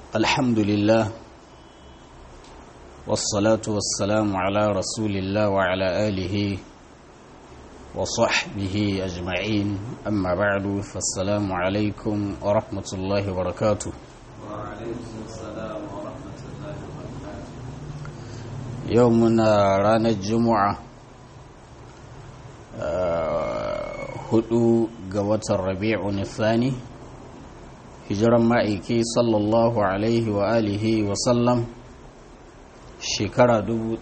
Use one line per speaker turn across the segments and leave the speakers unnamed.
الحمد لله والصلاة والسلام على رسول الله وعلى آله وصحبه أجمعين أما بعد فالسلام عليكم ورحمة الله وبركاته
وعليكم السلام ورحمة الله وبركاته
يومنا رانا الجمعة hudu ga watan rabi'un thani hijiran ma'aiki sallallahu alaihi wa alihi wa sallam shekara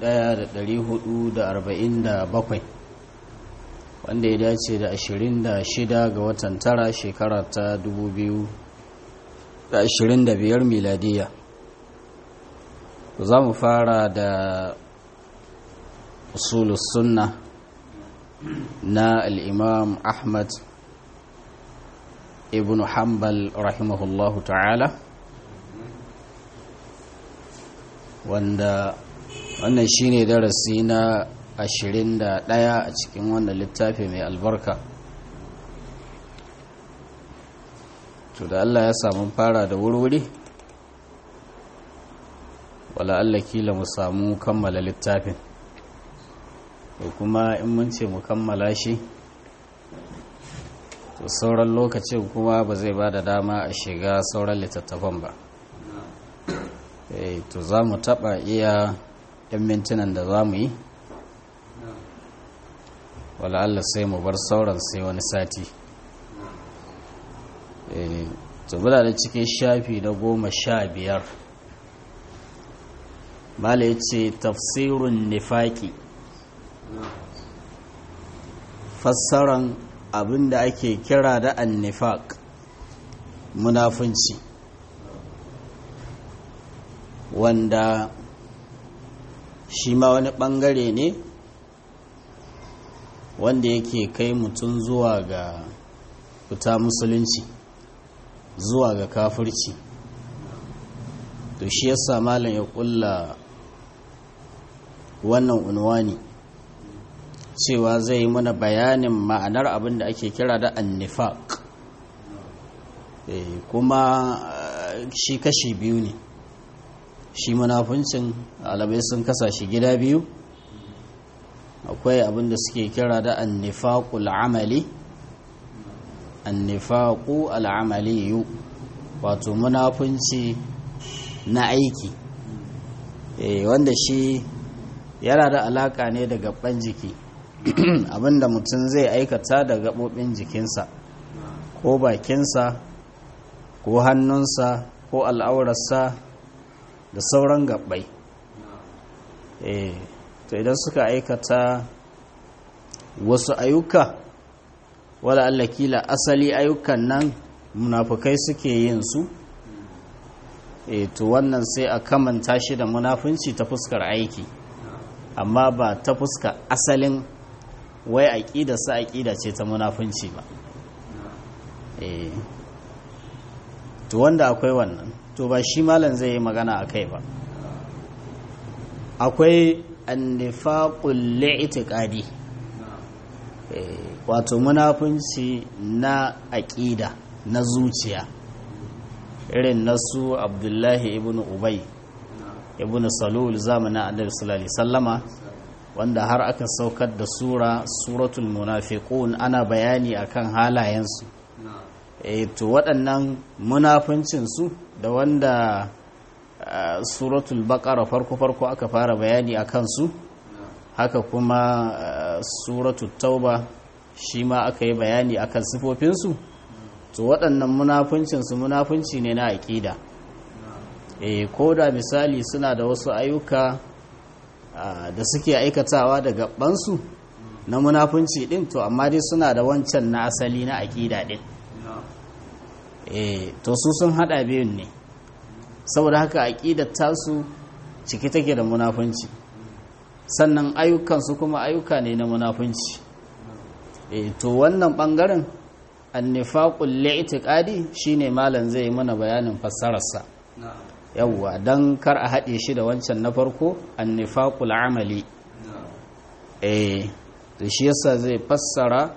1447 wanda ya dace da 26 ga watan tara shekara ta 2025 miladiya za mu fara da usulus sunna na al'imam ahmad ibn hanbal rahimahullahu ta'ala wanda wannan shine darasi na 21 a cikin wannan littafi mai albarka to da Allah ya samu fara da wurwuri wala Allah kila mu samu kammala littafin da kuma in mun ce mu kammala shi to sauran lokacin kuma ba zai ba da dama a shiga sauran littattafan ba to za mu taɓa iya 'yan mintunan da za mu yi wala Allah sai mu bar sauran sai wani sati to bula da cikin shafi na goma sha biyar mala ya ce tafsirun nifaki fassaran abin da ake kira da annifaq munafunci wanda shi ma wani bangare ne wanda yake kai mutum zuwa ga fita musulunci zuwa ga kafirci to shi yasa malam ya kulla wannan unwani cewa zai yi mana bayanin ma'anar abin da ake kira da annifaq kuma shi kashi biyu ne shi munafuncin alabai sun kasa shi gida biyu akwai abin da suke kira da annifaqul amali annifaqu al'amaliyu wato munafunci na aiki wanda shi yana da alaka ne da gaban jiki abinda mutum zai aikata da gaɓoɓin jikinsa ko bakinsa ko hannunsa ko al'aurarsa da sauran gaɓai eh to idan suka aikata wasu ayyuka wala Allah kila asali ayyukan nan munafukai suke yin su eh to wannan sai a kamanta shi da munafunci ta fuskar aiki amma ba ta fuskar asalin wai aƙida sa aƙida ce ta munafunci ba to wanda akwai wannan to ba shi malam zai yi magana a kai ba akwai annifaqul li'tiqadi wato munafunci na aƙida na zuciya irin nasu abdullahi ibn ubay ibn salul zamanin annabi sallallahu alaihi sallama wanda har aka saukar da sura suratul munafiqun ana bayani akan halayensu eh to waɗannan munafincin su da wanda suratul baqara farko farko aka fara bayani akan su haka kuma suratul tauba shi ma aka yi bayani akan sifofin su to waɗannan munafincin su munafinci ne na aqida eh ko da misali suna da wasu ayyuka da suke aikatawa da gabansu na munafunci din to amma dai suna da wancan na asali na aƙida din eh to su sun hada biyun ne saboda haka aƙidar tasu ciki take da munafunci sannan ayyukansu kuma ayyuka ne na munafunci eh to wannan bangaren annifaqul li'tiqadi shine malam zai mana bayanin fassararsa yawwa don kar a haɗe shi da wancan na farko annifaqul amali eh to shi yasa zai fassara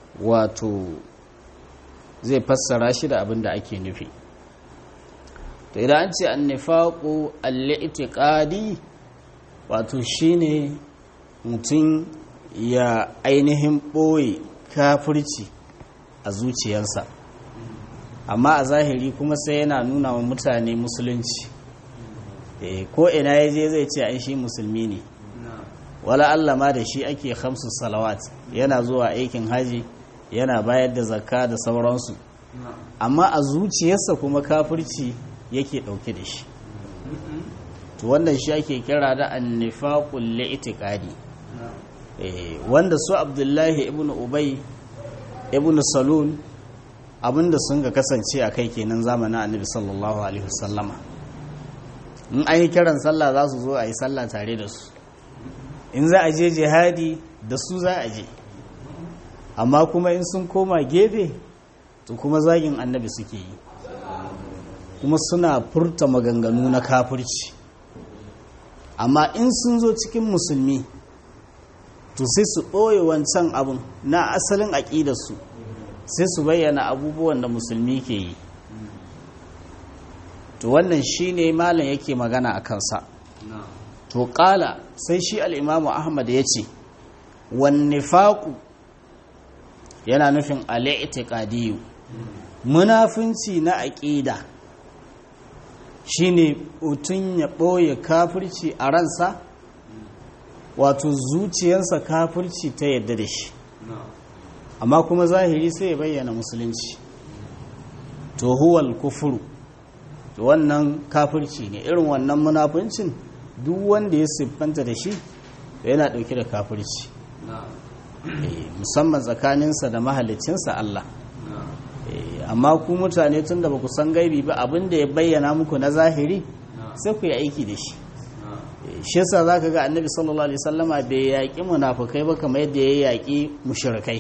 wato zai fassara shi da abin da ake nufi to idan an ce annifaqu al-i'tiqadi wato shine mutum ya ainihin ɓoye kafirci a zuciyarsa amma a zahiri kuma sai yana nuna wa mutane musulunci ko ina ya je zai ce ai shi musulmi ne wala Allah ma da shi ake hamsu salawat yana zuwa aikin haji yana bayar da zakka da sauransu amma a zuciyarsa kuma kafirci yake ɗauke da shi to wannan shi ake kira da annifaqul li'tiqadi wanda su abdullahi ibn ubay ibn salul abinda sun ga kasance a kai kenan zamanin annabi sallallahu alaihi wasallama in an yi kiran sallah za su zo a yi sallah tare da su in za a je jihadi da su za a je amma kuma in sun koma gefe to kuma zagin annabi suke yi kuma suna furta maganganu na kafirci amma in sun zo cikin musulmi to sai su ɓoye wancan abin na asalin aƙidarsu sai su bayyana abubuwan da musulmi ke yi to wannan shi ne malam yake magana a kansa to ƙala sai shi al'imamu ahmad ya ce wanne faƙu yana nufin al'i'tiƙadiyu munafunci na aƙida shi ne mutum ya ɓoye kafirci a ransa wato zuciyarsa kafirci ta yadda da shi amma kuma zahiri sai ya bayyana musulunci to huwal kufuru to wannan kafirci ne irin wannan munafuncin duk wanda ya siffanta da shi to yana ɗauke da kafirci musamman tsakaninsa da mahalicinsa Allah amma ku mutane tun da ba ku san gaibi ba abin da ya bayyana muku na zahiri sai ku yi aiki da shi shi yasa zaka ga annabi sallallahu alaihi wasallama bai yaƙi munafukai ba kamar yadda ya yaƙi mushrikai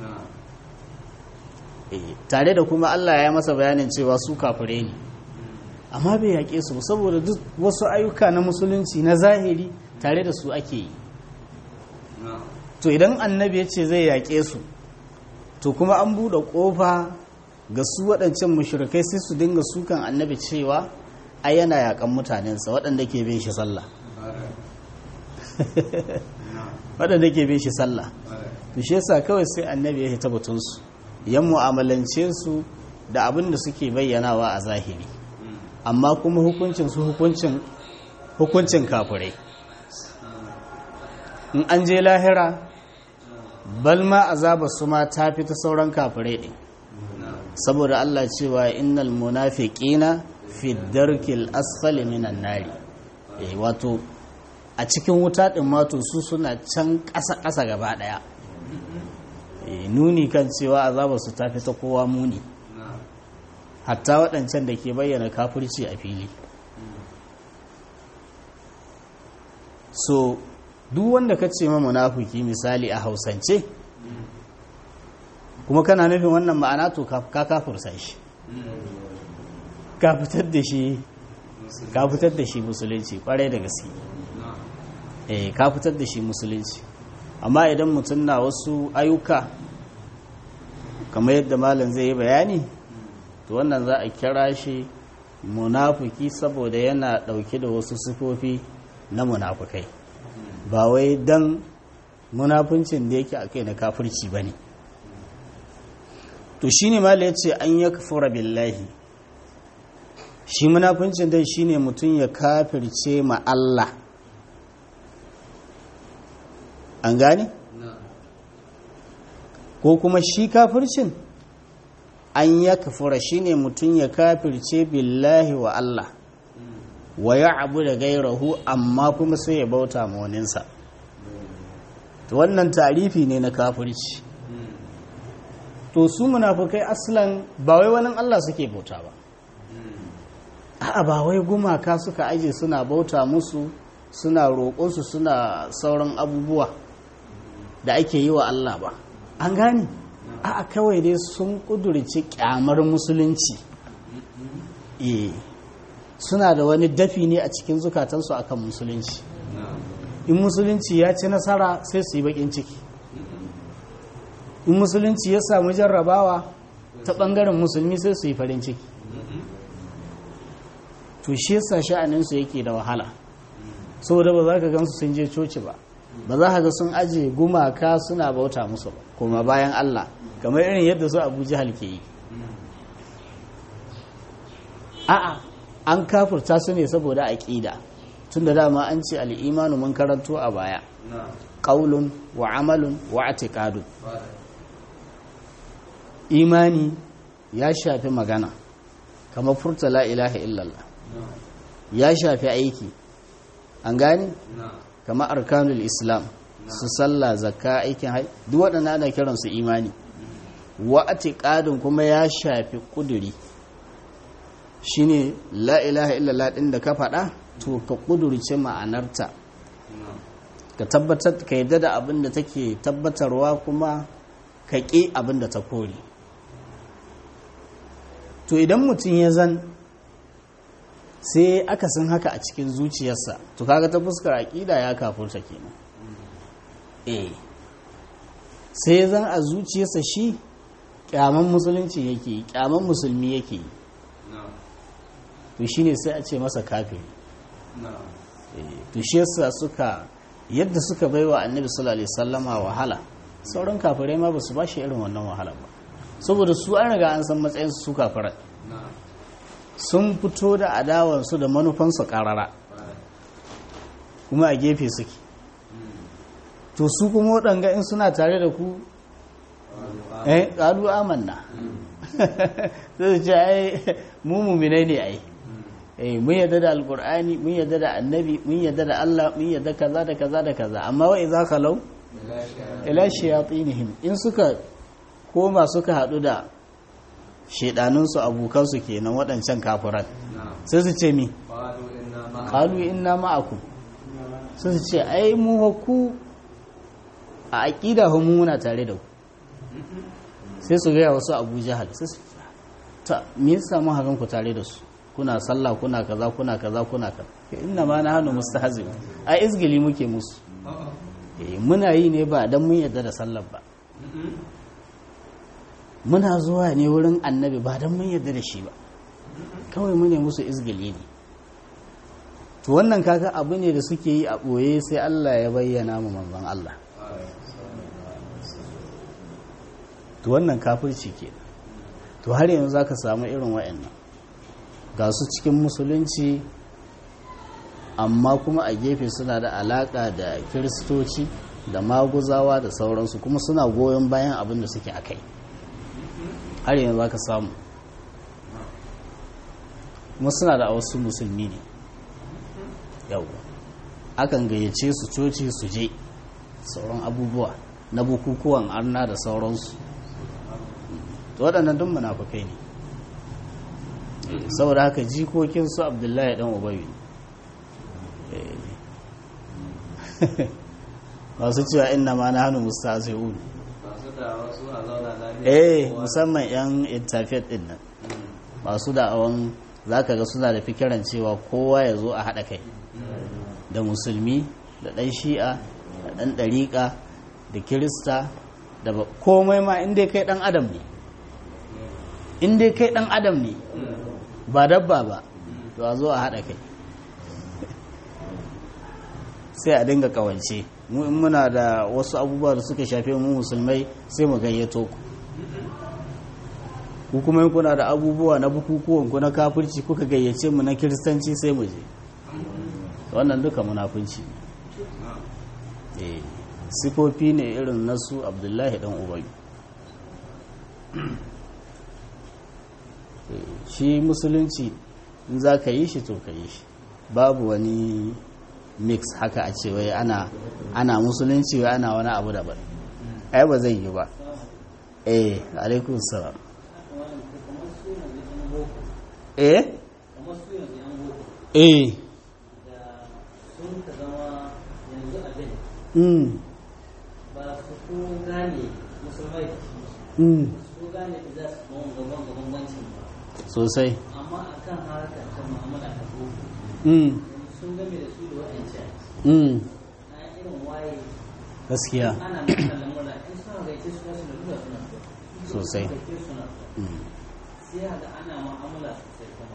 tare da kuma Allah ya masa bayanin cewa su kafire ne amma bai yaƙe su saboda duk wasu ayyuka na musulunci na zahiri tare da su ake yi to idan annabi ya ce zai yaƙe su to kuma an buɗe ƙofa ga su waɗancan mushrikai sai su dinga sukan annabi cewa ai yana yaƙan mutanensa waɗanda ke bin shi sallah waɗanda ke bin shi sallah to shi yasa kawai sai annabi ya hita batunsu yan mu'amalance su da abin da suke bayyanawa a zahiri amma kuma hukuncin su hukuncin hukuncin kafirai in an je lahira balma azaba su ma ta fi ta sauran kafirai ɗin saboda Allah cewa innal munafiqina fi darkil asfali minan nari eh wato a cikin wuta din mato su suna can ƙasa ƙasa gaba ɗaya nuni kan cewa azabar su ta fi ta kowa muni hatta waɗancan da ke bayyana kafirci a fili so duk wanda ka ce ma munafiki misali a hausance kuma kana nufin wannan ma'ana to ka kafursa shi ka fitar da shi ka fitar da shi musulunci kwarai da gaske eh ka fitar da shi musulunci amma idan mutum na wasu ayyuka kamar yadda malam zai yi bayani to wannan za a kira shi munafuki saboda yana dauke da wasu sifofi na munafukai ba wai dan munafuncin da yake a kai na kafirci ba ne to shi ne mala ya ce an ya kafura billahi shi munafuncin dai shi ne mutum ya kafirce ma Allah an gane? ko kuma shi kafircin an ya kafura shi ne mutum ya kafirce billahi wa Allah wa ya abu da gairahu amma kuma sai ya bauta ma waninsa wannan tarifi ne na kafirci to su munafukai aslan ba wai wani Allah suke bauta ba a'a ba wai gumaka suka aje suna bauta musu suna roƙonsu suna sauran abubuwa da ake yi wa Allah ba an gane a'a kawai dai sun ƙudurci ƙyamar musulunci eh suna da wani dafi ne a cikin zukatansu akan musulunci in musulunci ya ci nasara sai su yi baƙin ciki in musulunci ya samu jarrabawa ta ɓangaren musulmi sai su yi farin ciki to shi yasa sha'aninsu yake da wahala saboda ba za ka gansu sun je coci ba ba za ka ga sun aje gumaka suna bauta musu ba kuma bayan Allah kamar irin yadda su Abu Jahal ke yi a'a an kafurta su ne saboda aqida tunda dama an ce al-imanu mun karanto a baya
نعم
qaulun wa amalun wa i'tiqadun imani ya shafi magana kamar furta la ilaha illallah
نعم
ya shafi aiki an gani
نعم
kamar arkanul islam su sallah zakka aikin hai duk waɗannan ana kiransu imani wa atiqadun kuma ya shafi kuduri shine la ilaha illallah din da ka faɗa to ka kudurce ma'anarta
نعم
ka tabbatar ka yadda da abin da take tabbatarwa kuma ka ƙi abin da ta kore to idan mutum ya zan sai aka san haka a cikin zuciyarsa to kaga ta fuskar aƙida ya kafurta kenan eh sai ya zan a zuciyarsa shi kyaman musulunci yake yi kyaman musulmi yake yi
نعم
to shine sai a ce masa kafiri
نعم
to shi yasa suka yadda suka baiwa annabi sallallahu alaihi wasallama wahala sauran kafirai ma basu ba shi irin wannan wahala ba saboda su an riga an san matsayin su kafirai
نعم
sun fito da adawansu da manufansu karara kuma a gefe suke to su kuma waɗanga in suna tare da ku eh ƙalu amanna sai su ce ai mu muminai ne ai eh mun yadda da alqur'ani mun yadda da annabi mun yadda da Allah mun yadda kaza da kaza da kaza amma wa idza khalau ila shayatinihim in suka koma suka hadu da shedanun su abokan su kenan waɗancan kafiran
نعم
sai su ce mi
قالوا إنا معكم
qalu inna ma'akum sai su ce ai mu fa ku a aqida hu mu muna tare da ku sai su ga wasu Abu Jahal sai su ta me yasa mun hagan ku tare da su kuna sallah kuna kaza kuna kaza kuna kaza inna ma nahnu mustahzin ai izgili muke musu eh muna yi ne ba dan mun yarda da sallar ba muna zuwa ne wurin annabi ba dan mun yarda da shi ba kawai mu ne musu izgili ne to wannan kaga abu ne da suke yi a ɓoye sai Allah ya bayyana mu manzon Allah to wannan kafirci ke to har yanzu zaka samu irin wa'annan ga su cikin musulunci amma kuma a gefe suna da alaka da kiristoci da maguzawa da sauransu kuma suna goyon bayan abin da suke akai har yanzu zaka samu kuma suna da wasu musulmi ne yau akan gayyace su coci su je sauran abubuwa na bukukuwan arna da sauransu to waɗannan duk munafukai ne saboda haka jikokin su abdullahi dan ubayi masu cewa inna ma na hannu mustasiun
masu da wasu a zauna lafiya
eh
kowa.
musamman yan interfaith din nan masu da'awan zaka ga suna da fikiran cewa kowa ya zo a haɗa kai da musulmi da ɗan shi'a da ɗan ɗariƙa da kirista da ba- komai ma inda kai ɗan adam ne inda kai ɗan adam ne ba dabba ba to a zo a haɗa kai sai a dinga ƙawance mu in muna da wasu abubuwa da suka shafe mu musulmai sai mu gayyato ku ku kuma in kuna da abubuwa na bukukuwan ku na kafirci kuka gayyace mu na kiristanci sai mu je wannan duka munafunci ne eh sifofi ne irin nasu abdullahi dan ubayu Eh, shi musulunci in za ka yi shi to ka yi shi babu wani mix haka a ce wai ana ana musulunci wai ana wani abu daban ai ba zai yi ba eh alaikun salam eh
kamar su yanzu yan boko
eh
da sun ka zama yanzu abin
mm
ba su ko gane musulmai da shi
mm
su gane da za su gaban gaban gaban bambancin ba
sosai
amma a kan harkar ta mu'amala ta boko
mm
sun game da su da wa'ancan
mm
na irin waye
gaskiya
ana nuna lamura in suna gaice su na suna duba suna so
Sosai.
gaice suna so
mm
sai ga ana mu'amala sosai kuma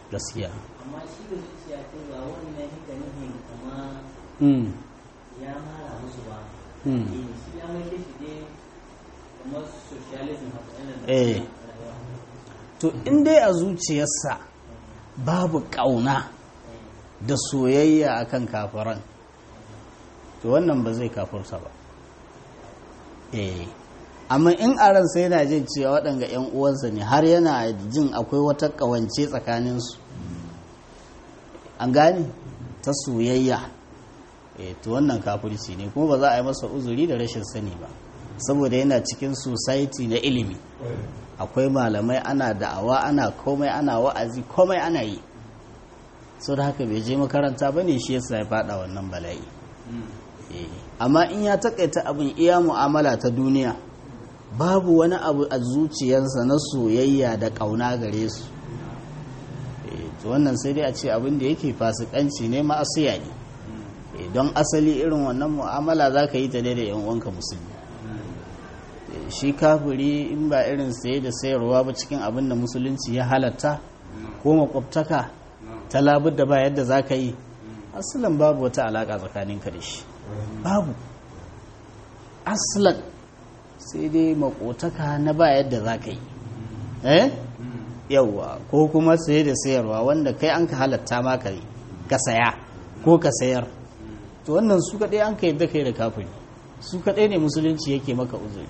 gaskiya
amma shi da zuciya ce ba wannan hika nufin kama
mm.
ya mara musu ba
Mm.
Eh, shi ya mai shi dai kamar socialism haka yana da
Eh.
rayuwa
to in dai a zuciyarsa babu ƙauna da soyayya akan kafiran to wannan ba zai kafurta ba eh amma in a ransa yana jin cewa waɗanga 'yan uwansa ne har yana jin akwai wata ƙawance tsakaninsu an gane ta soyayya eh to wannan kafirci ne kuma ba za a yi masa uzuri da rashin sani ba saboda yana cikin society na ilimi akwai malamai ana da'awa ana komai ana wa'azi komai ana yi so da haka bai je makaranta ba ne shi yasa ya fada wannan bala'i Eh, amma in ya takaita abin iya mu'amala ta duniya babu wani abu a zuciyarsa na soyayya da ƙauna gare su Eh, to wannan sai dai a ce abin da yake fasikanci ne ma'asiya ne Eh, don asali irin wannan mu'amala za ka yi ta ne da 'yan uwanka musulmi Eh, shi kafiri in ba irin saye da sayarwa ba cikin abin da musulunci ya halatta ko makwabtaka ta labar da ba yadda za ka yi asalan babu wata alaƙa tsakaninka da shi babu asalan sai dai makotaka na ba yadda za ka yi eh yauwa ko kuma saye da sayarwa wanda kai an ka halatta ma ka yi ka saya ko ka sayar to wannan su kaɗai an ka yadda kai da kafiri su kaɗai ne musulunci yake maka uzuri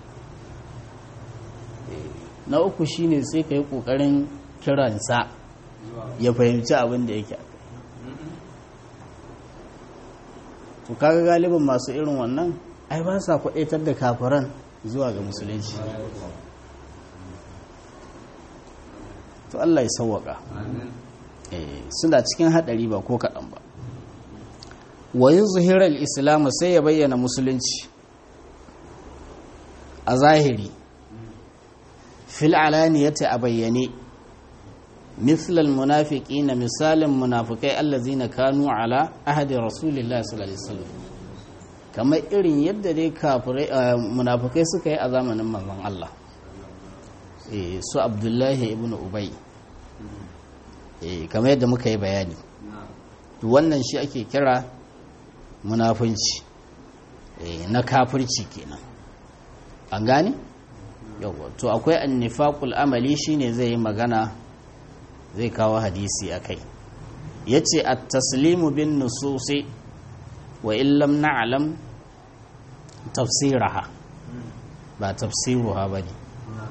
na uku shine sai ka yi ƙoƙarin kiransa ya fahimci abin da yake to kaga galibin masu irin wannan ai ba sa kwaɗaitar da kafiran zuwa ga musulunci to Allah ya sauwaka eh suna cikin haɗari ba ko kaɗan ba wa yuzhiral islam sai ya bayyana musulunci a zahiri fil alaniyati a bayyane مثل المنافقين مثال منافقai الذين كانوا على عهد رسول الله صلى الله عليه وسلم kamar irin yadda dai kafirai munafikai suka yi a zamanin manzon Allah eh su Abdullahi ibn Ubay eh kamar yadda muka yi bayani to wannan shi ake kira munafunci eh na kafirci kenan an gane yawa to akwai annifaqul amali shine zai yi magana zai kawo hadisi a kai ya ce a taslimu bin nususi wa illam na'alam tafsiraha ba tafsiruha ba ne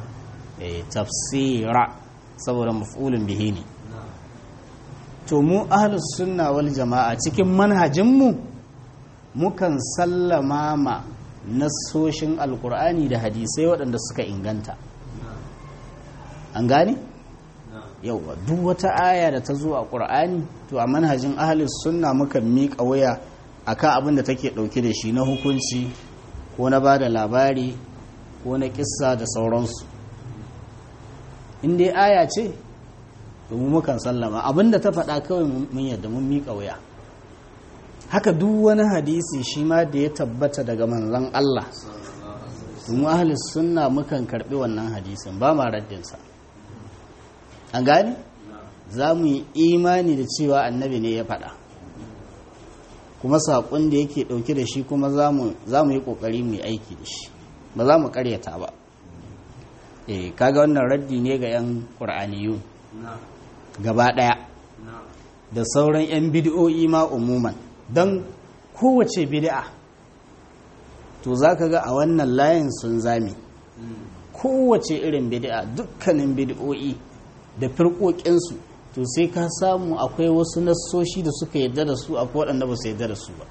tafsira saboda mafulin bihi ne to mu ahlus sunna wal jama'a cikin manhajinmu mukan sallama ma nasoshin alkur'ani da hadisai waɗanda suka inganta an gane? yauwa duk wata aya da ta zo a ƙur'ani to a manhajin ahalus sunna muka miƙa waya akan abin da take ɗauke da shi na hukunci ko na ba da labari ko na ƙissa da sauransu in dai aya ce to mu mukan sallama abin da ta faɗa kawai mun yadda mun miƙa waya haka duk wani hadisi shi ma da ya tabbata daga manzon Allah mu ahalus sunna mukan karɓi wannan hadisin ba ma raddinsa an gani za mu yi imani da cewa annabi ne ya faɗa kuma saƙon da yake ɗauke da shi kuma za mu yi ƙoƙari mu yi aiki da shi ba za mu ƙaryata ba eh kaga wannan raddi ne ga 'yan ƙur'aniyu gaba ɗaya da sauran 'yan bid'o'i ma umuman don kowace bid'a to za ka ga a wannan layin sun zame kowace irin bid'a dukkanin bid'o'i da firƙoƙinsu to sai ka samu akwai wasu nassoshi da suka yadda da su akwai waɗanda ba su yadda da su ba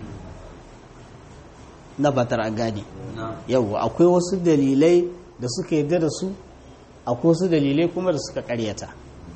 na batar a gane yau akwai wasu dalilai da suka yadda da su akwai wasu dalilai kuma da suka ƙaryata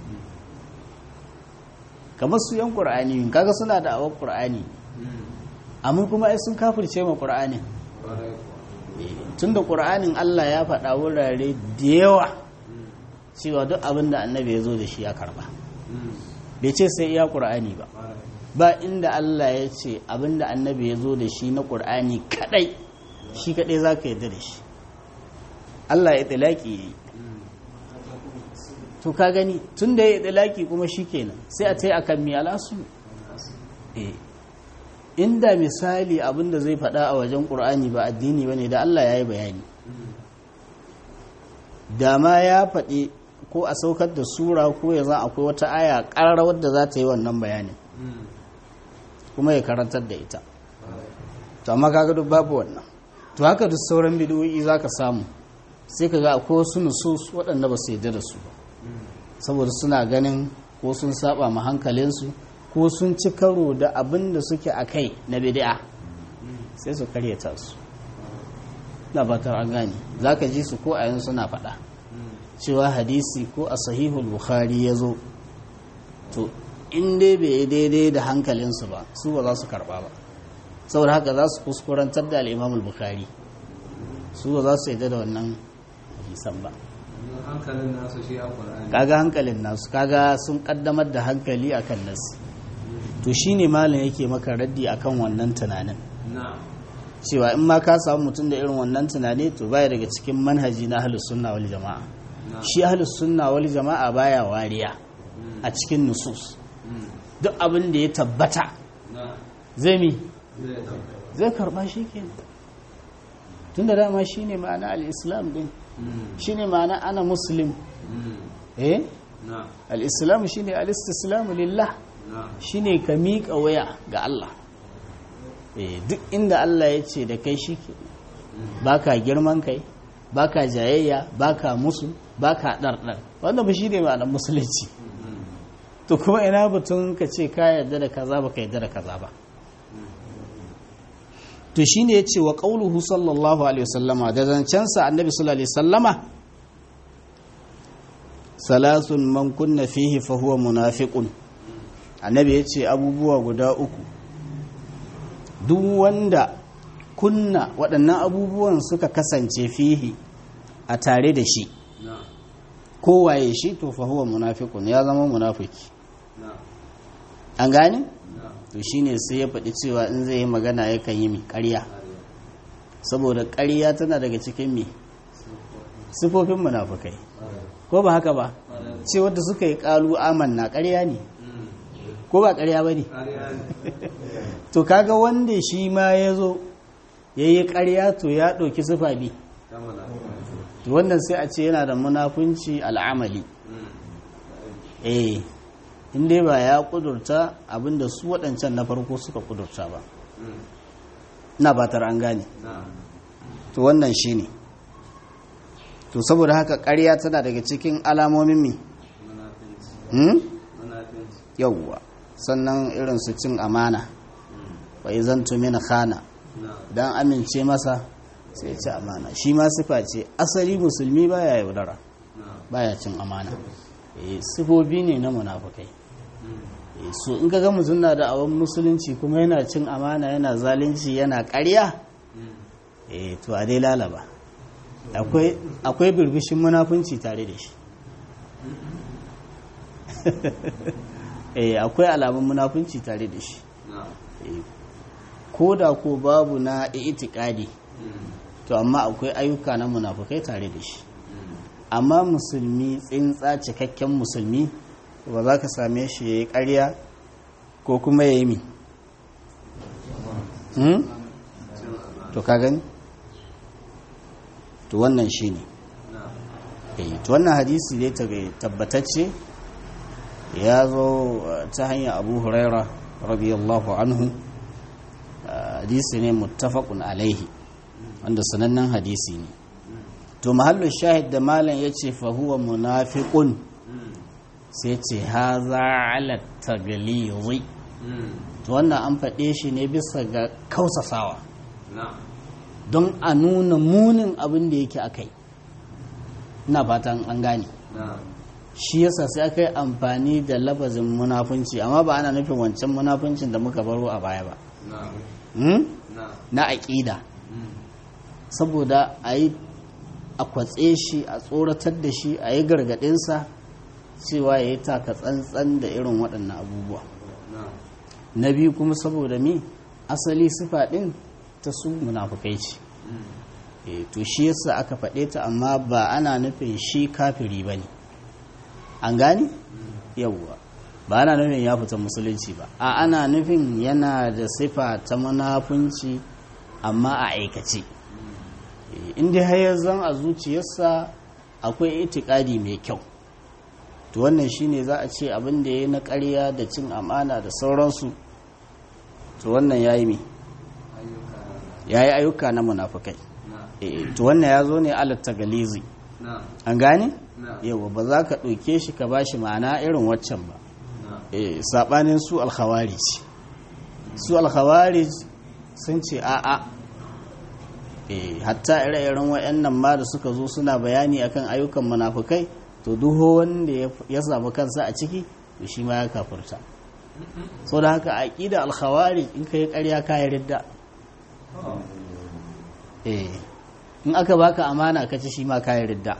kamar su yan ƙur'ani kaga suna da awar ƙur'ani amma kuma ai sun kafirce ma ƙur'anin tun da ƙur'anin Allah ya faɗa wurare da yawa cewa duk abin da annabi ya zo da shi ya karba bai ce sai iya ƙur'ani ba ba inda Allah ya ce abin da annabi ya zo da shi na ƙur'ani kadai shi kadai za ka yadda da shi Allah ya tilaki ya yi to ka gani tun da ya yi ɗilaki kuma shi kenan sai a tai akan mi alasu eh inda misali abinda zai faɗa a wajen ƙur'ani ba addini ba ne da Allah ya yi bayani da ma ya faɗi ko a saukar da sura ko ya za akwai wata aya ƙarar wadda za ta yi wannan bayanin kuma ya karantar da ita to amma kaga duk babu wannan to haka duk sauran bidiyoyi za ka samu sai ka ga akwai wasu nusus waɗanda ba su yarda da su ba saboda suna ganin ko sun saba ma hankalinsu ko sun ci karo da abin da suke a kai na bid'a sai su karyata su na batar an gane za ka ji su ko a yanzu suna faɗa cewa hadisi ko a sahihul bukhari ya zo to in dai bai yi daidai da hankalinsu ba su ba za su karɓa ba saboda haka za su kuskurantar da al'imamul bukhari su ba za su yadda da wannan hadisan ba
hankalin nasu shi a ƙwararri
kaga hankalin nasu kaga sun kaddamar da hankali akan nasu to shine malam yake maka raddi akan wannan tunanin
na
cewa in ma ka samu mutum da irin wannan tunani to baya daga cikin manhaji na ahlus sunna wal jama'a
na
shi ahlus sunna wal jama'a baya wariya a cikin nusus duk abin da ya tabbata
na
zai mi
zai tabbata
zai karba shi kenan tunda dama shine ma'ana al-islam din shine ma'ana ana muslim eh
na
al-islam shine al-istislamu lillah
na
shine ka miƙa waya ga Allah eh duk inda Allah ya ce da kai shi ke baka girman kai baka jayayya baka musu baka ɗarɗar wanda ba shi ne ma'anar musulunci to kuma ina batun ka ce ka yarda da kaza ba ka yarda da kaza ba to shine ya ce wa ƙauluhu sallallahu alaihi wasallama da zancensa annabi sallallahu alaihi wasallama salasun man kunna fihi fa huwa munafiqun annabi ya ce abubuwa guda uku duk wanda kunna waɗannan abubuwan suka kasance fihi a tare da shi
na
kowaye shi to fa huwa munafiqun ya zama munafiki
na
an gane
na
to shine sai ya faɗi cewa in zai yi magana yakan yi mi ƙarya saboda ƙarya tana daga cikin mi sifofin munafukai ko ba haka ba ce wadda suka yi ƙalu amanna ƙarya ne ko ba ƙarya ba ne
ƙarya ne
to kaga wanda shi ma ya zo ya yi ƙarya to ya ɗauki sifa bi
ta malafi
to wannan sai a ce yana da munafunci al'amali eh in dai ba ya kudurta abinda su waɗancan na farko suka kudurta ba na batar an gane
na
to wannan shi ne to saboda haka ƙarya tana daga cikin alamomin mi
munafinci
hmm?
munafinci
yauwa sannan irin su cin amana wa izan tumina khana
na
dan amince masa sai ci amana shi ma sifa ce asali musulmi baya yaudara
na
baya cin amana eh sifofi ne na munafukai eh so in ka ga mutum na da awon musulunci kuma yana cin amana yana zalunci yana ƙarya eh to a dai lalaba akwai akwai birbishin munafunci tare da shi eh akwai alamun munafunci tare da shi
na
eh ko da ko babu na itikadi to amma akwai ayyuka na munafukai tare da shi amma musulmi tsintsa cikakken musulmi ba za ka same shi ya yi ƙarya ko kuma ya yi mi Hmm? to ka gani to wannan shi ne
na
Eh, to wannan hadisi ne tab- tabbatacce ya zo uh, ta hanyar abu huraira radiyallahu anhu Uh, hadisi ne muttafaqun alaihi wanda sanannen hadisi ne to mahallin shahid da malam ya ce fahuwa munafiqun sai ce haza ala taglizi to wannan an faɗe shi ne bisa ga kausasawa
na
don a nuna munin abin da yake akai ina fatan an gane
na
shi yasa sai aka yi amfani da labazin munafunci amma ba ana nufin wancan munafuncin da muka baro a baya ba
na
Hmm?
na
na aƙida saboda a yi a kwatse shi a tsoratar da shi a yi gargaɗinsa cewa ya yi taka tsantsan da irin waɗannan abubuwa
na
na biyu kuma saboda mi asali sifa ɗin ta su munafukai ce e, to shi yasa aka faɗe ta amma ba ana nufin shi kafiri ba ne an gani yawwa ba ana nufin ya fita musulunci ba a ana nufin yana da sifa ta munafunci amma a aikace inda har zan a zuciyarsa akwai itikadi mai kyau to wannan shine za a ce abin da ya yi na ƙarya da cin amana da sauransu to wannan ya yi mai ya yi ayyuka na munafukai to wannan ya zo ne alatta galizi an gane yawa ba za ka ɗauke shi ka ba shi ma'ana irin waccan ba saɓanin su alkhawarij su alkhawarij sun ce a'a hatta ire-iren wa'annan ma da suka zo suna bayani akan ayyukan munafukai to duho wanda ya samu kansa a ciki to shi ma ya kafurta sau da haka aƙida alkhawarij in ka yi ƙarya ka yi ridda in aka baka amana ka ci shi ma ka yi ridda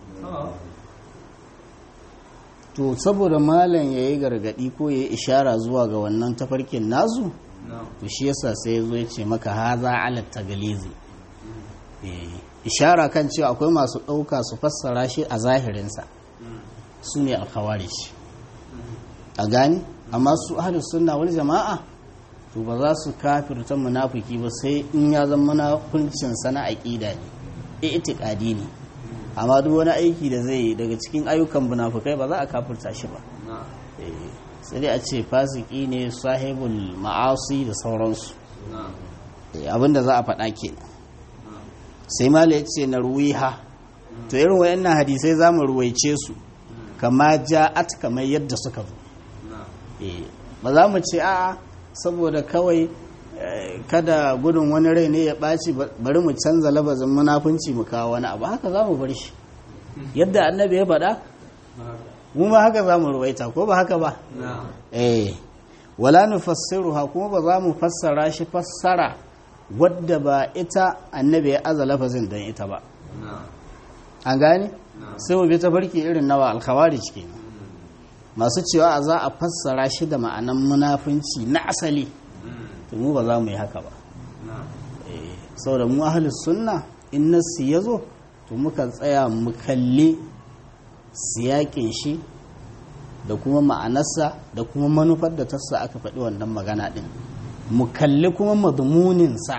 to saboda malam ya yi gargadi ko ya yi ishara zuwa ga wannan tafarkin nazu to shi yasa sai ya zo ya ce maka haza alat tagalizi ishara kan cewa akwai masu ɗauka su fassara shi a zahirinsa su ne alkhawarij a gani amma su ahlus sunna wal jama'a to ba za su kafirta munafiki ba sai in ya zama munafincin sana aqida ne i'tiqadi ne amma duk wani aiki da zai yi daga cikin ayyukan munafukai ba za a kafirta shi ba sai dai a ce fasiki ne sahibul ma'asi da sauransu abinda za a faɗa ke sai mala ya ce na ruwiha to irin wayannan hadisai za mu ruwaice su kama ja'at kamar yadda suka zo ba za mu ce a'a saboda kawai kada gudun wani rai ne ya ɓaci bari mu canza labazin munafunci mu kawo wani abu haka za mu bar shi yadda annabi ya faɗa mu ma haka za mu ruwaita ko ba haka ba eh wala nufassiruha kuma ba za mu fassara shi fassara wadda ba ita annabi ya aza lafazin don ita ba an gane sai mu bi ta farki irin nawa alkhawarij kenan masu cewa za a fassara shi da ma'anan munafunci na asali to mu ba za mu yi haka ba saboda mu ahlus sunna in nassi ya zo to muka tsaya mu kalli siyakin shi da kuma ma'anarsa da kuma manufar da tassa aka faɗi wannan magana ɗin mu kalli kuma madmuninsa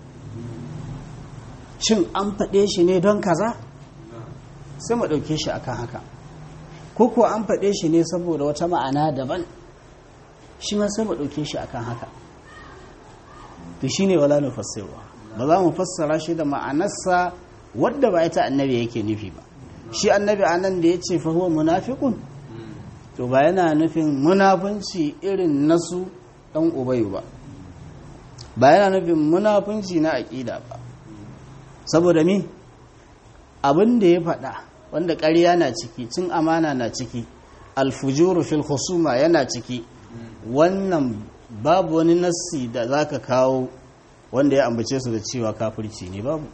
shin an faɗe shi ne don kaza sai mu ɗauke shi akan haka ko ko an faɗe shi ne saboda wata ma'ana daban shi ma sai mu ɗauke shi akan haka to shine wala nufassirwa ba za mu fassara shi da ma'anarsa wadda ba ita annabi yake nufi ba shi annabi anan da ya ce fa huwa munafiqun to ba yana nufin munafunci irin nasu dan ubayu ba ba yana nufin munafunci na aqida ba saboda mi abin da ya faɗa wanda ƙarya na ciki cin amana na ciki alfujuru fil husuma yana ciki wannan babu wani nassi da za ka kawo wanda ya ambace su da cewa kafirci ne babu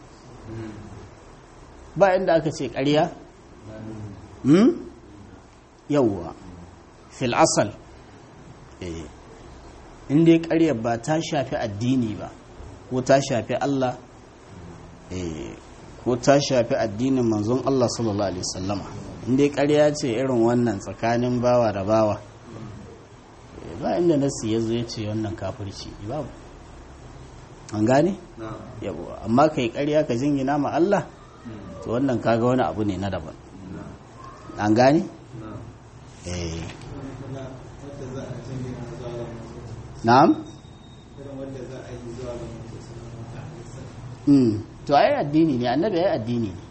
ba inda aka ce ƙarya yauwa fil asal inda ya ƙarya ba ta shafi addini ba ko ta shafi Allah ko ta shafi addinin manzon Allah sallallahu alaihi wasallama inda ya ƙarya ce irin wannan tsakanin bawa da bawa ba inda nasi ya zo ya ce wannan kafirci babu an gane yabuwa amma kai karya ka jingina ma Allah to wannan kaga wani abu ne na daban an gane eh na'am mm to ai addini ne annabi ai addini ne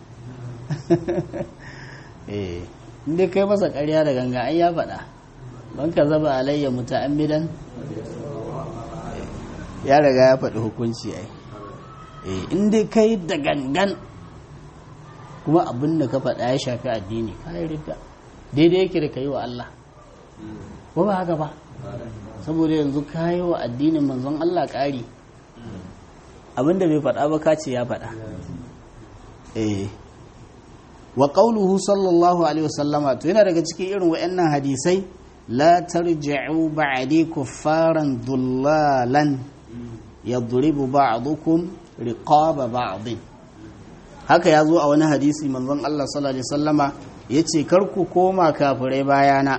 eh inda kai masa karya da ganga ai ya faɗa don ka zaba alayya muta'ammidan ya riga ya faɗi hukunci ai in dai kai da gangan kuma abin da ka faɗa ya shafi addini ka yi rida daidai yake da ka yi wa Allah ko ba haka ba saboda yanzu ka yi wa addinin manzon Allah ƙari abin da bai faɗa ba ka ce ya faɗa wa ƙauluhu sallallahu alaihi wasallama to yana daga cikin irin wa'annan hadisai لا ترجعوا بعدي كفارا ضلالا يضرب بعضكم رقاب بعض haka ya zo a wani hadisi manzon Allah sallallahu alaihi wasallama ya ce karku koma kafirai bayana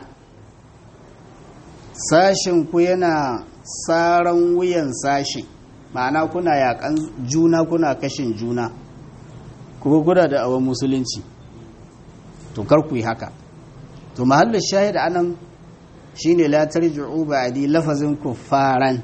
sashen ku yana saran wuyan sashi ma'ana kuna yakan juna kuna kashin juna kuma guda da awon musulunci to karku yi haka to mahallin shahid anan shine la tarji'u ba'di lafazin kuffaran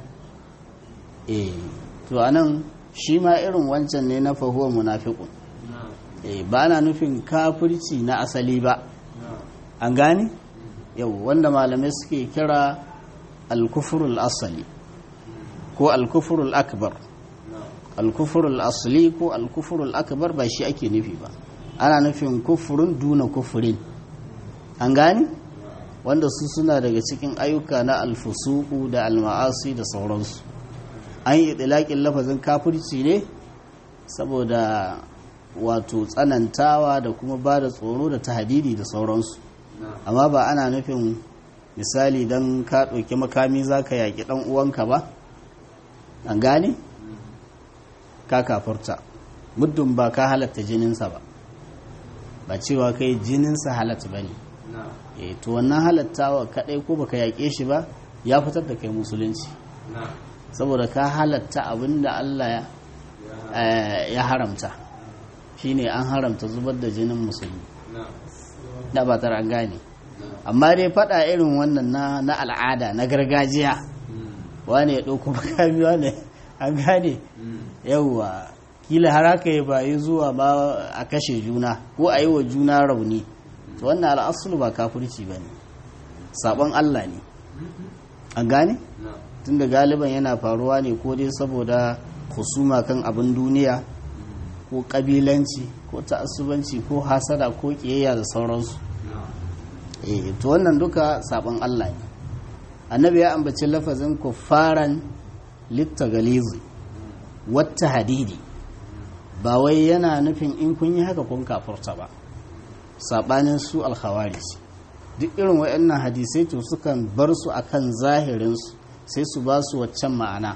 eh to anan shi ma irin wancan ne na fahuwa munafiqun eh ba na nufin kafirci na asali ba an gane yau wanda malamai suke kira al-kufrul asali ko al-kufrul akbar al-kufrul asli ko al-kufrul akbar ba shi ake nufi ba ana nufin kufurun duna kufurin an gane wanda su suna daga cikin ayyuka na alfusuku da alma'asi da sauransu an yi ɗilaƙin lafazin kafirci ne saboda wato tsanantawa da kuma ba da tsoro da tahadidi da sauransu amma ba ana nufin misali don ka ɗauki makami za ka yaƙi ɗan uwanka ba an gane ka kafurta muddin ba ka halatta jininsa ba ba cewa kai jininsa halatta ba ne e to wannan halattawa kadai ko baka yaƙe shi ba ya fitar da kai musulunci saboda ka halatta abin da Allah ya haramta shine an haramta zubar da jinin musulmi da ba an gane amma dai faɗa irin wannan na al'ada na gargajiya wane ya ɗauko makami wane an gane yauwa kila har haka ya bayi zuwa ba a kashe juna ko a yi wa juna rauni to wannan al'asulu ba kafirci ba ne sabon Allah ne an gane tunda galiban yana faruwa ne ko dai saboda husuma kan abin duniya ko kabilanci ko ta'assubanci ko hasada ko kiyayya da sauransu eh to wannan duka sabon Allah ne annabi ya ambaci lafazin kuffaran littagalizi wata hadidi ba wai yana nufin in kun yi haka kun kafurta ba saɓanin su alkhawarij duk irin waɗannan hadisai to sukan bar su akan zahirinsu sai su ba su waccan ma'ana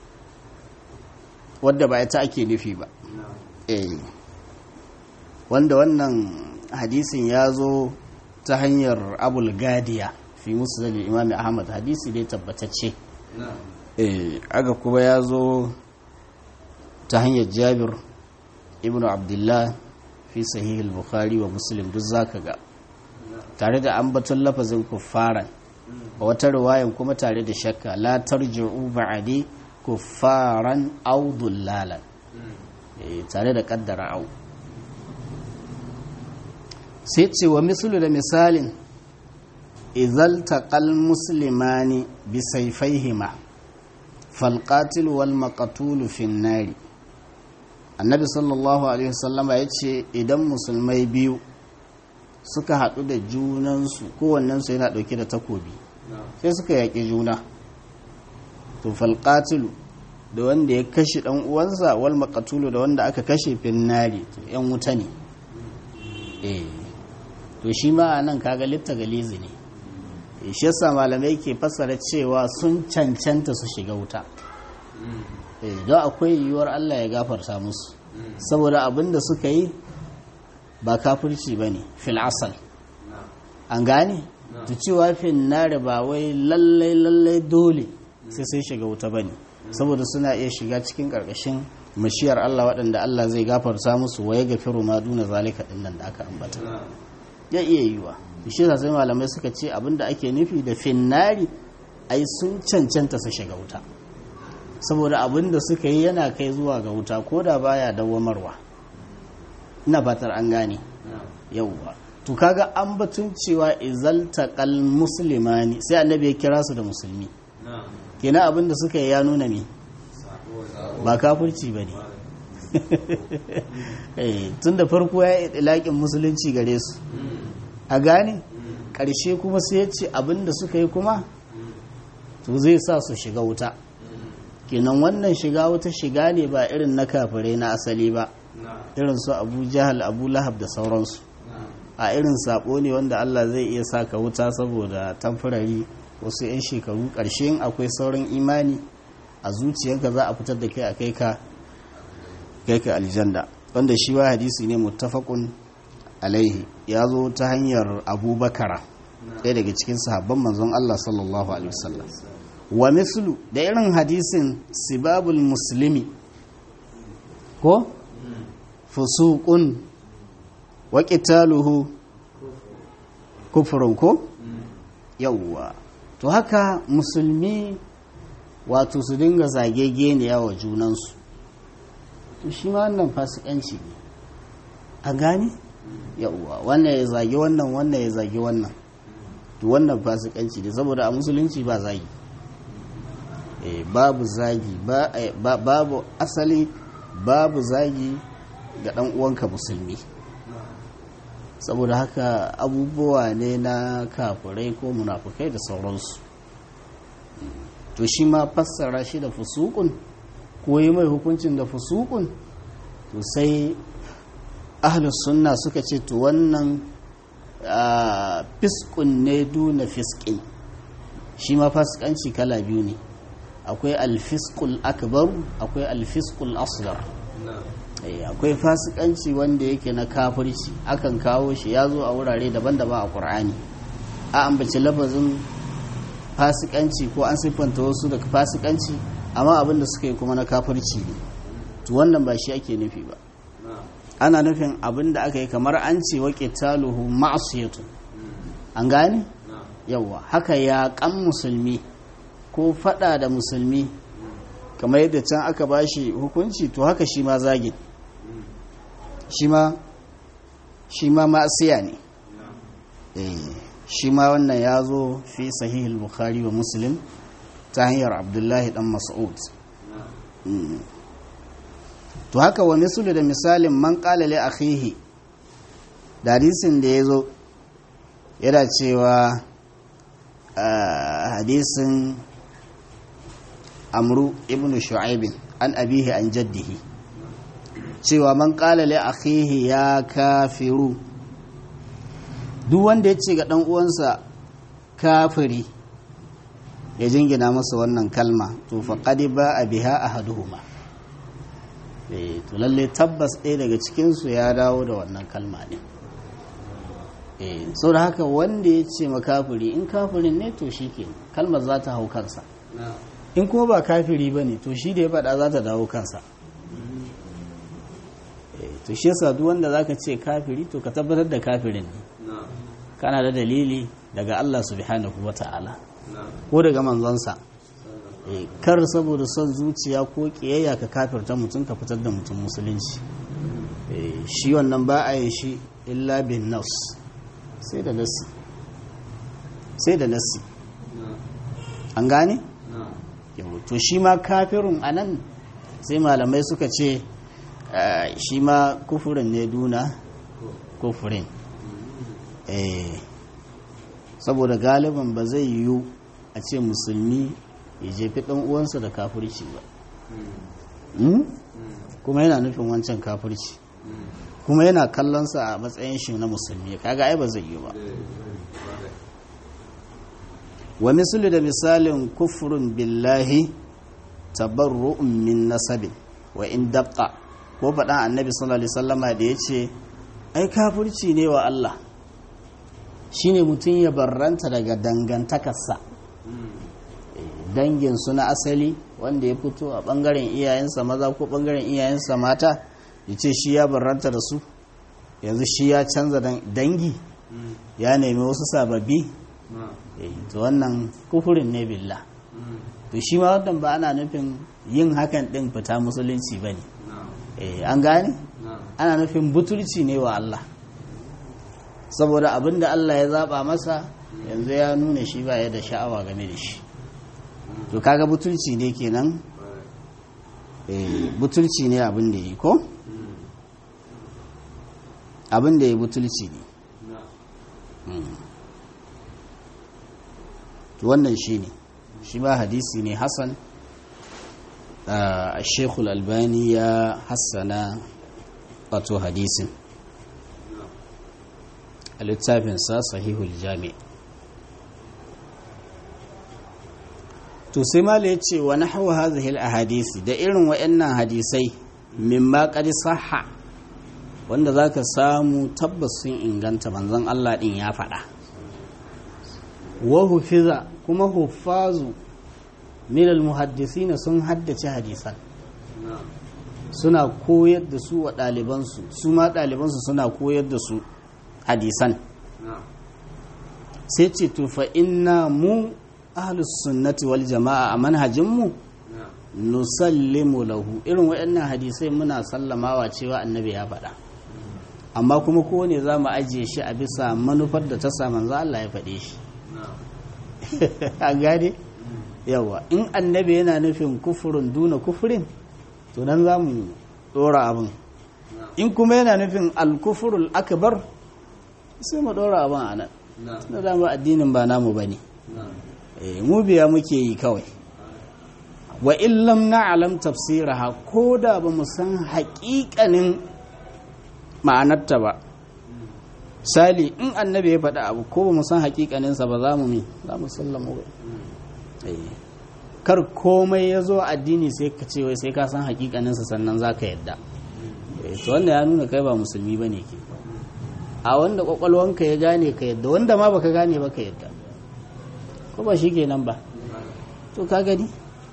wadda ba ita ake nufi ba eh wanda wannan hadisin ya zo ta hanyar abul gadiya fi musu imam ahmad hadisi dai tabbatacce eh aga kuma ya zo ta hanyar jabir ibnu abdullah fi sahih al-bukhari wa muslim duk zaka ga tare da ambaton lafazin kuffaran a wata riwayan kuma tare da shakka la tarji'u ba'di kuffaran aw dullalan tare da kaddara au sai ce wa mislu da misalin idzal taqal muslimani bi sayfayhima fal qatil wal maqtul fi nari annabi sallallahu alaihi wasallama ya ce idan musulmai biyu suka haɗu da junansu kowannensu yana ɗauke da takobi sai suka yaƙi juna to falƙatilu da wanda ya kashe ɗan uwansa wal maƙatulu da wanda aka kashe finnari to ‘yan wuta ne eh to shi ma a nan kaga litta galizi ne shi yasa malamai ke fassara cewa sun cancanta su shiga wuta don akwai yiwuwar Allah ya gafarta musu saboda abin da suka yi ba kafirci ba ne fil asal an gane ta cewa fin nare ba wai lallai lallai dole sai sai shiga wuta ba ne saboda suna iya shiga cikin ƙarƙashin mashiyar Allah waɗanda Allah zai gafarta musu wa ya gafiru ma duna zalika ɗin nan da aka ambata ya iya yiwa shi sai malamai suka ce abin da ake nufi da finnari ai sun cancanta su shiga wuta saboda abin da suka yi yana kai zuwa ga wuta ko da baya dawwamarwa ina fatar an gane yauwa to kaga an batun cewa izaltaqal muslimani sai annabi ya kira su da musulmi kenan abin da suka yi ya nuna me ba kafirci ba ne tun da farko ya yi ilaƙin musulunci gare su a gane ƙarshe kuma sai ya ce abin da suka yi kuma to zai sa su shiga wuta kenan wannan shiga wata shiga ne ba irin na kafirai na asali ba irin su abu jahal abu lahab da sauransu a irin sabo ne wanda allah zai iya saka wuta saboda tamfurari wasu 'yan shekaru ƙarshen akwai sauran imani a zuciyarka za a fitar da kai a kai ka kai ka aljanda wanda shi wa hadisi ne muttafaqun alaihi ya zo ta hanyar abubakara ɗaya daga cikin sahabban manzon Allah sallallahu alaihi wasallam wa mislu da irin hadisin sibabul muslimi ko fusuqun wa qitaluhu kufrun ko yawwa to haka musulmi wato su dinga zagegeniya wa junansu to shi ma wannan fasikanci ne a gane yawwa wannan ya zagi wannan wannan ya zagi wannan to wannan fasikanci ne saboda a musulunci ba zagi eh, babu zagi ba, eh, ba, babu asali babu zagi ga dan uwanka musulmi saboda haka abubuwa ne na kafirai ko munafukai da sauransu to shi ma fassara shi da fusukun ko yi mai hukuncin da fusukun to sai ahlus sunna suka ce to wannan fiskun ne duna fiskin shi ma fasikanci kala biyu ne akwai alfiskul akbar akwai alfiskul asghar akwai fasikanci wanda yake na kafirci akan kawo shi ya zo a wurare daban-daban a ƙur'ani a ambaci lafazin fasikanci ko an siffanta wasu daga fasikanci amma abin da suka yi kuma na kafirci ne to wannan ba shi ake nufi ba ana nufin abin da aka yi kamar an ce waƙe taluhu ma'asiyatu an gane yawa haka ya kan musulmi ko fada da musulmi kamar yadda can aka bashi hukunci to haka shi ma zagin shi ma shi ma ma'asiya ne shi ma wannan ya zo fi sahihul bukhari wa muslim ta hanyar abdullahi dan mas'ud to haka wa misulu da misalin man qala li akhihi da hadisin da ya zo yana cewa hadisin amru ibnu shu'aibin an abihi an jaddihi cewa man qala li akhihi ya kafiru duk wanda ya ce ga dan uwansa kafiri ya jingina masa wannan kalma to faqad ba biha ahaduhuma eh to lalle tabbas ɗaya daga cikin su ya dawo da wannan kalma ne eh saboda haka wanda ya ce ma kafiri in kafirin ne to shikenan kalmar za ta hau kansa in kuma ba kafiri ba ne to shi da ya faɗa za ta dawo kansa to shi yasa duk wanda zaka ce kafiri to ka tabbatar da kafirin ne kana da dalili daga Allah subhanahu wata'ala ko daga manzonsa kar saboda son zuciya ko kiyayya ka kafirta mutum ka fitar da mutum musulunci shi wannan ba a yi shi illa bin nas sai da nasi sai da nasi an gane? to shi ma kafirun a nan sai malamai suka ce shi ma kufurin ne duna kufurin saboda galiban ba zai yiwu a ce musulmi ya jefi ɗan uwansa da kafirci ba kuma yana nufin wancan kafirci kuma yana kallonsa a matsayin shi na musulmi kaga ai ba zai yiwu ba wa misali da misalin kufurin billahi tabarru'un min nasabin wa in dabqa ko faɗan annabi sallallahu alaihi wasallama da ya ce ai kafirci ne wa Allah shine mutum ya barranta daga dangantakarsa dangin su na asali wanda ya fito a ɓangaren iyayensa maza ko ɓangaren iyayensa mata ya ce shi ya barranta da su yanzu shi ya canza dangi ya nemi wasu sababbi to wannan kufurin ne billah to shi ma wannan ba ana nufin yin hakan din fita musulunci ba ne an gane ana nufin butulci ne wa Allah saboda abin da Allah ya zaba masa yanzu ya nuna shi ba ya da sha'awa game da shi to kaga butulci ne kenan butulci ne abin da yi ko abin da ya butulci ne to wannan shi ne shi ba hadisi ne hassan a shekul albani ya hassana wato hadisin a littafinsa sahihul jami to sai mala ya ce wa nahawu hazihil ahadisi da irin wa'annan hadisai mimma qad sahha wanda za ka samu tabbas sun inganta manzon Allah ɗin ya faɗa wa hufiza kuma hufazu minal muhaddisina sun haddace hadisan
na'am
suna koyar da su wa ɗalibansu su ma ɗalibansu suna koyar da su hadisan
na'am
sai ce to fa inna mu ahlus sunnati wal jama'a a manhajinmu
na'am
nusallimu lahu irin waɗannan hadisai muna sallamawa cewa annabi ya faɗa amma kuma kowane za mu ajiye shi a bisa manufar da ta sa manzo Allah ya faɗe shi
na'am
a gane yawa in annabi yana nufin kufurin duna kufurin to nan za mu ɗora abin
na'am
in kuma yana nufin alkufurul akbar sai mu ɗora abin a nan
na'am
na dama addinin ba namu ba ne
na'am
mu biya muke yi kawai wa illam na'lam tafsiraha ko da ba mu san haƙiƙanin ma'anarta ba sali in annabi ya faɗa abu ko ba mu san haƙiƙaninsa ba za mu mi za mu sallama ba Eh. kar komai ya zo addini sai ka ce wai sai ka san haƙiƙaninsa sannan za ka yadda Eh, to wanda ya nuna kai ba musulmi ba ne ke a wanda ƙwaƙwalwanka ya gane ka yadda wanda ma baka gane ba ka yadda ko ba shi kenan ba to ka gani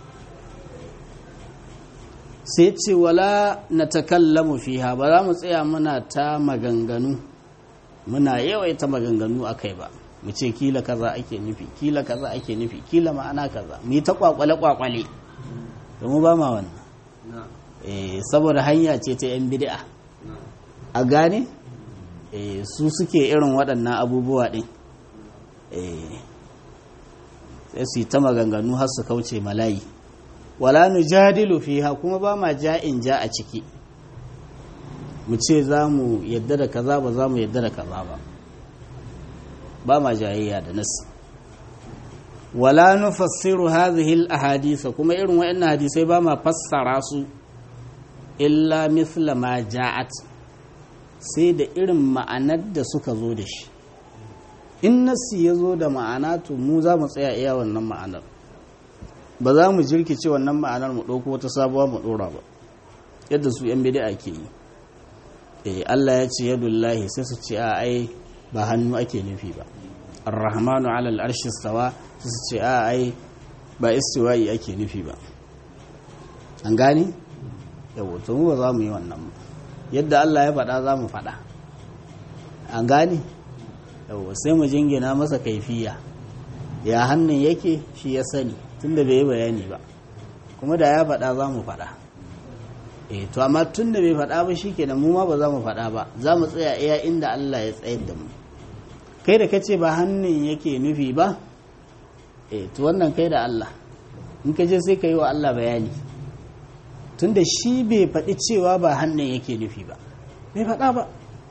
sai ce wala na takallamu fiha ba za mu tsaya muna ta maganganu muna yawaita maganganu a kai ba mu ce kila kaza ake nufi kila kaza ake nufi kila ma'ana kaza mu yi ta kwakwale kwakwale mu ba ma wannan
na'am
eh saboda hanya ce ta yan bid'a
na'am
a gane eh su suke irin waɗannan abubuwa ɗin eh sai su yi ta maganganu har su kauce malayi wala nujadilu fiha kuma ba ma ja'in ja a ciki mu ce za mu yadda da kaza ba za mu yadda da kaza ba ba ma jayayya da nas wala nufassiru hadhihi al-ahadith kuma irin wayannan hadisai ba ma fassara su illa mithla ma ja'at sai da irin ma'anar da suka zo da shi in nassi ya zo da ma'ana to mu za mu tsaya iya wannan ma'anar ba za mu jirkice wannan ma'anar mu ɗauko wata sabuwa mu ɗora ba yadda su yan bid'a ke yi eh Allah ya ce yadullahi sai su ce a ai ba hannu ake nufi ba ar-rahmanu 'ala al-arshi istawa sai su ce a ai ba istiwa'i ake nufi ba an gane yawo to mu ba za mu yi wannan ba yadda Allah ya faɗa za mu faɗa an gane yawo sai mu jingina masa kaifiya ya hannun yake shi ya sani tunda bai yi bayani ba kuma da ya faɗa za mu faɗa eh to amma tunda bai faɗa ba shikenan mu ma ba za mu faɗa ba za mu tsaya iya inda Allah ya tsayar da mu kai da kace ba hannun yake nufi ba eh to wannan kai da Allah in ka je sai ka yi wa Allah bayani tunda shi bai faɗi cewa ba hannun yake nufi ba bai faɗa ba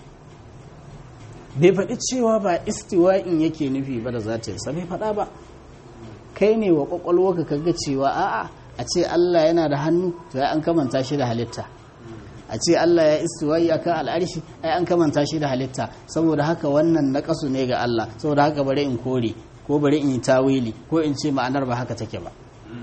bai faɗi cewa ba istiwa'in yake nufi ba da zatinsa bai faɗa ba kai ne wa ƙwaƙwalwa ka ga cewa a'a a ce Allah yana da hannu to ya an kamanta shi da halitta a ce Allah ya istiwa'i akan al'arshi ai an kamanta shi da halitta saboda haka wannan naƙasu ne ga Allah saboda haka bari in kore ko bari in yi tawili ko in ce ma'anar ba haka take ba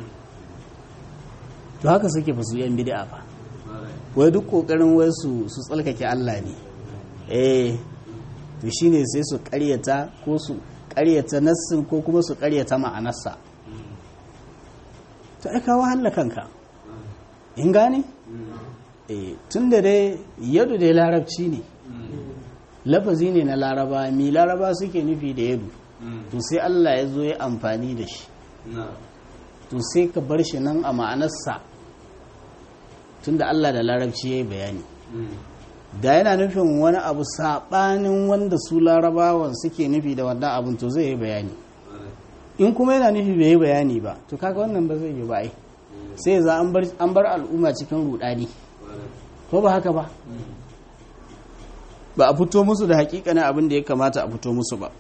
to haka suke fa su yan bid'a fa wai duk kokarin wai su su tsalkake Allah ne eh to shine sai su ƙaryata ko su ƙaryata nassin ko kuma su ƙaryata ma'anarsa to ai kawo halla kanka in gane eh tunda dai yadu dai larabci ne lafazi ne na laraba mi laraba suke nufi da yadu to sai Allah ya zo ya amfani da shi
na'am
to sai ka bar shi nan a ma'anarsa tunda Allah da larabci ya yi bayani da yana nufin wani abu saɓanin wanda su larabawan suke nufi da wannan abin to zai yi bayani in kuma yana nufi bai yi bayani ba to kaga wannan ba zai yi ba ai sai za an bar an bar al'umma cikin rudani ko ba haka ba ba a fito musu da hakikanin abin da ya kamata a fito musu ba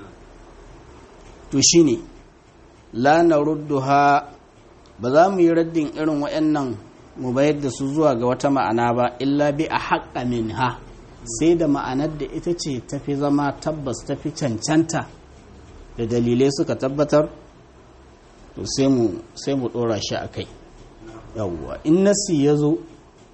to shine la narudduha ba za mu yi raddin irin waɗannan mu bayar da su zuwa ga wata ma'ana ba illa bi a haƙa min ha sai da ma'anar da ita ce tafi zama tabbas tafi cancanta da dalilai suka tabbatar to sai mu sai mu ɗora shi a kai yawwa in nasi ya zo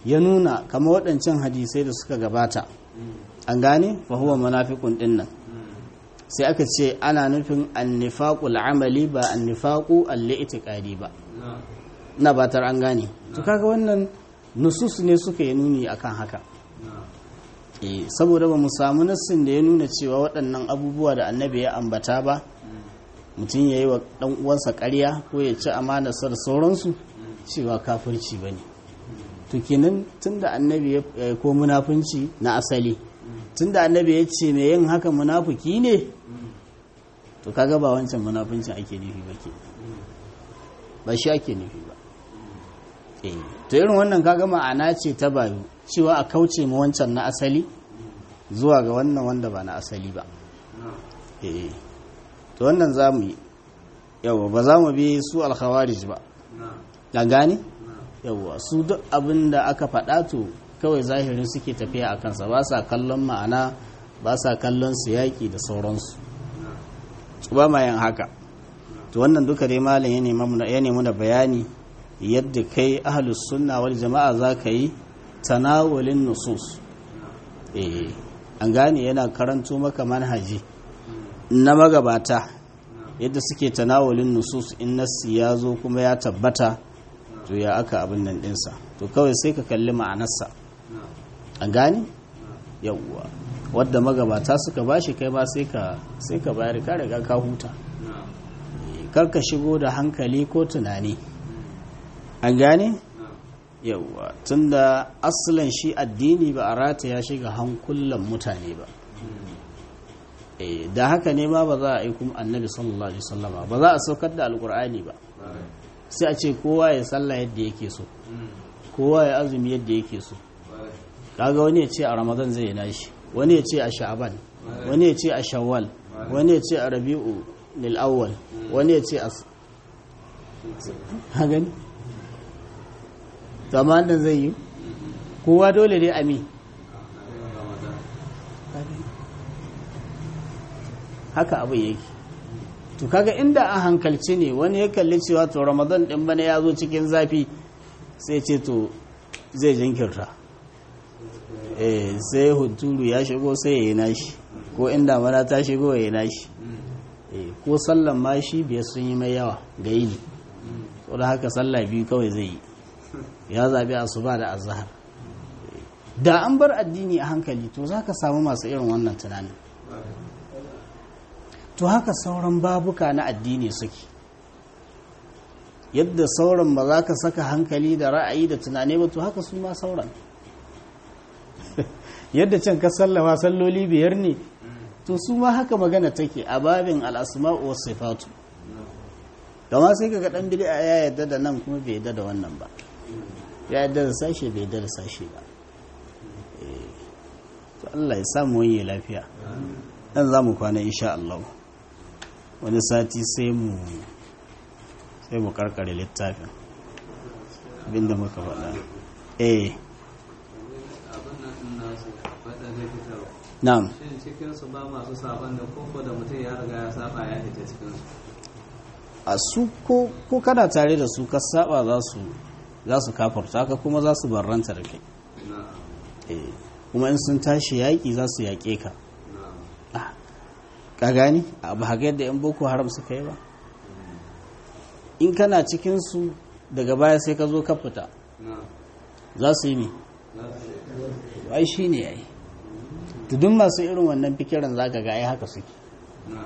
ya nuna kama waɗancan hadisai da suka gabata an gane fa huwa munafiqun din nan sai aka ce ana nufin annifaqul amali ba annifaqu al-i'tiqadi ba na batar an gane to kaga wannan nusus ne suka yi nuni akan haka eh saboda ba mu samu nassin da ya nuna cewa waɗannan abubuwa da annabi ya ambata ba mutum ya yi wa ɗan uwansa ƙarya ko ya ci amanarsa da sauransu cewa kafirci ba ne to kenan tunda annabi ya ko munafunci na asali tunda annabi ya ce mai yin haka munafuki ne to kaga ba wancan munafuncin ake nufi ba ke ba shi ake nufi ba eh to irin wannan kaga ma'ana ce ta bayu cewa a kauce ma wancan na asali zuwa ga wannan wanda ba na asali ba eh to wannan za mu yi yawa ba za mu bi su alkhawarij ba ga gane yawa su duk abin da aka faɗa to kawai zahirin suke tafiya a kansa ba sa kallon ma'ana ba sa kallon su yaƙi da sauransu ba ma yin haka to wannan duka dai malam ya nemi da bayani yadda kai ahlus sunna wal jama'a za ka yi tanawulin nusus eh an gane yana karanto maka manhaji na magabata yadda suke tanawulin nusus in nassi ya zo kuma ya tabbata to ya aka abin nan dinsa to kawai sai ka kalli ma'anarsa an gane yawwa wadda magabata suka bashi kai ba sai ka sai ka bayar ka riga ka huta kar ka shigo da hankali ko tunani an gane yawwa tunda asalin shi addini ba a rataya shiga hankulan mutane ba da haka ne ma ba za a yi kuma annabi sallallahu alaihi wasallama ba za a saukar da alkur'ani ba sai a ce kowa ya sallah yadda yake so kowa ya azumi yadda yake so kaga wani ya ce a ramadan zai yi nashi wani ya ce a sha'aban wani ya ce a shawwal wani ya ce a rabi'u lil awwal wani ya ce a ha gani zaman da zai yi kowa dole dai ami haka abu yake to kaga inda a hankalci ne wani ya kalli cewa to ramadan din bana ya zo cikin zafi sai ce to zai jinkirta eh sai hunturu ya shigo sai ya yi nashi ko inda mana ta shigo ya yi nashi eh ko sallan ma shi biyar sun yi mai yawa ga yini da haka sallah biyu kawai zai yi ya zabi asuba da azhar da an bar addini a hankali to zaka samu masu irin wannan tunanin to haka sauran babuka na addini suke yadda sauran ba za ka saka hankali da ra'ayi da tunani ba to haka su ma sauran yadda can ka sallama salloli biyar ne to su ma haka magana take a babin al'asma'u wasu sifatu gama sai ka dan bid'a ya yadda da nan kuma bai yadda da wannan ba ya yadda da sashe bai yadda da sashe ba to Allah ya samu wani lafiya dan za mu kwana insha Allah wani sati sai mu sai mu karkare littafin abinda muka faɗa eh na'am
shin cikin su ba masu saban da koko da mutum ya riga ya saba ya fita cikin su
a su ko ko kana tare da su ka saba za su za su kafarta ka kuma za su barranta da kai
na'am
eh kuma in sun tashi yaƙi za su yaƙe ka
na'am
Ah, ka gani abu haka yadda yan boko haram suka yi ba in kana cikinsu daga baya sai ka zo ka fita
na'am
za su yi ne
za su
ai shi ne ya yi tudun masu irin wannan fikiran za ka ga ai haka suke
na'am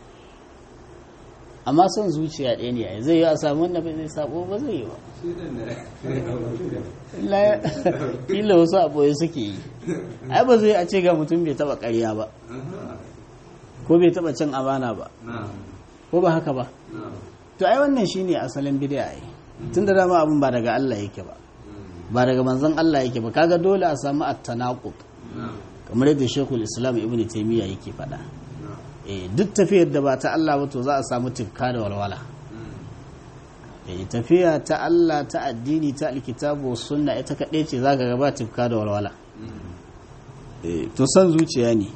amma son zuciya ɗaya ne ai zai yi a samu wanda bai zai sabo ba zai yi ba
shi din ne
Illa- kila wasu aboye suke yi ai ba zai a ce ga mutum bai taba ƙarya ba ko bai taba cin amana ba
na'am
ko ba haka ba
na'am
to ai wannan shine asalin bid'a ai tun da dama abin ba daga Allah yake ba ba daga manzon Allah yake ba kaga dole a samu at-tanaqub
na'am
kamar yadda Sheikhul Islam Ibn Taymiyyah yake faɗa
na'am
eh duk tafiyar da ba ta Allah ba to za a samu tifka da walwala eh tafiya ta Allah ta addini ta alkitabu was sunna ita kaɗai ce zaka ga ba tifka da walwala eh to san zuciya ne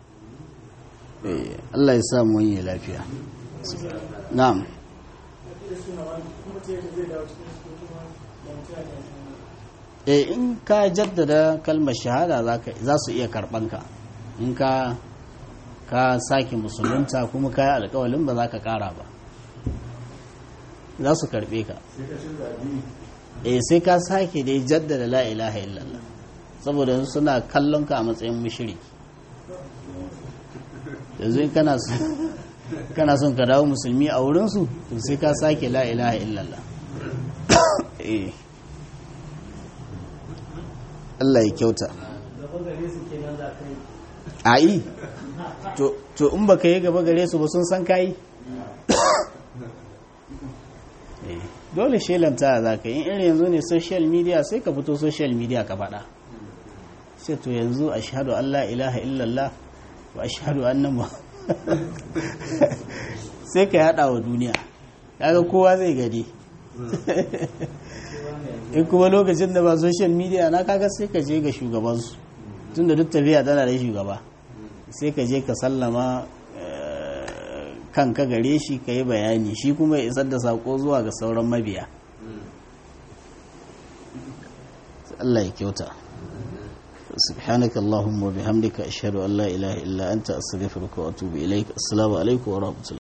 eh Allah ya sa mu wani lafiya na'am e in ka jaddada kalmar shahada za su iya karɓanka in ka ka sake musulunta kuma ka yi alkawalin ba za ka ƙara ba za su karɓe ka e sai ka sake dai jaddada la ilaha illallah saboda suna kallon ka a matsayin mushriki yanzu kana kana son ka dawo musulmi a wurinsu to sai ka sake la ilaha illallah eh Allah ya kyauta a yi to in baka yi gaba gare su ba sun san kayi dole shelanta za ka yi irin yanzu ne social media sai ka fito social media ka faɗa sai to yanzu a shahadu Allah ilaha illallah wa ashhadu anna sai ka yada wa duniya kaga kowa zai gani in kuma lokacin da ba social media na kaga sai ka je ga shugabansu tun da duk tafiya tana da shugaba sai ka je ka sallama kanka gare shi ka yi bayani shi kuma ya isar da sako zuwa ga sauran mabiya Allah ya kyauta سبحانك اللهم وبحمدك أشهد أن لا إله إلا أنت أستغفرك وأتوب إليك السلام عليكم ورحمة الله